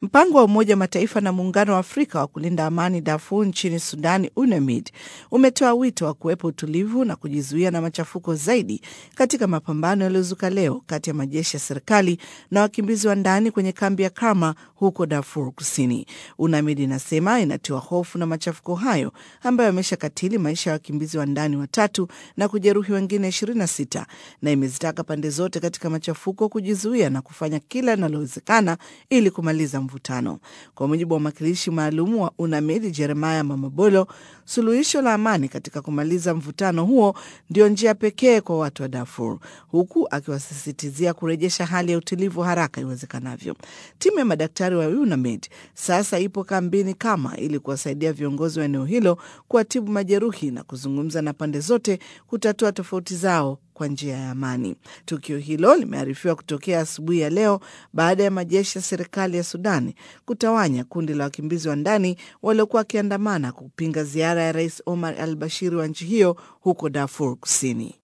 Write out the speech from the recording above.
Mpango wa Umoja wa Mataifa na Muungano wa Afrika wa kulinda amani Darfur nchini Sudani, UNAMID, umetoa wito wa kuwepo utulivu na kujizuia na machafuko zaidi katika mapambano yaliyozuka leo kati ya majeshi ya serikali na wakimbizi wa ndani kwenye kambi ya Karma huko Darfur Kusini. UNAMID inasema inatiwa hofu na machafuko hayo ambayo yameshakatili maisha ya wakimbizi wa ndani watatu na kujeruhi wengine 26 na imezitaka pande zote katika machafuko kujizuia na kufanya kila linalowezekana ili kumaliza mvutano. Kwa mujibu wa mwakilishi maalum wa UNAMID Jeremiah Mamabolo, suluhisho la amani katika kumaliza mvutano huo ndio njia pekee kwa watu wa Darfur, huku akiwasisitizia kurejesha hali ya utulivu haraka iwezekanavyo. Timu ya madaktari wa UNAMID sasa ipo kambini Kama ili kuwasaidia viongozi wa eneo hilo kuwatibu majeruhi na kuzungumza na pande zote kutatua tofauti zao kwa njia ya amani. Tukio hilo limearifiwa kutokea asubuhi ya leo baada ya majeshi ya serikali ya Sudani kutawanya kundi la wakimbizi wa ndani waliokuwa wakiandamana kupinga ziara ya Rais Omar al Bashir wa nchi hiyo huko Darfur Kusini.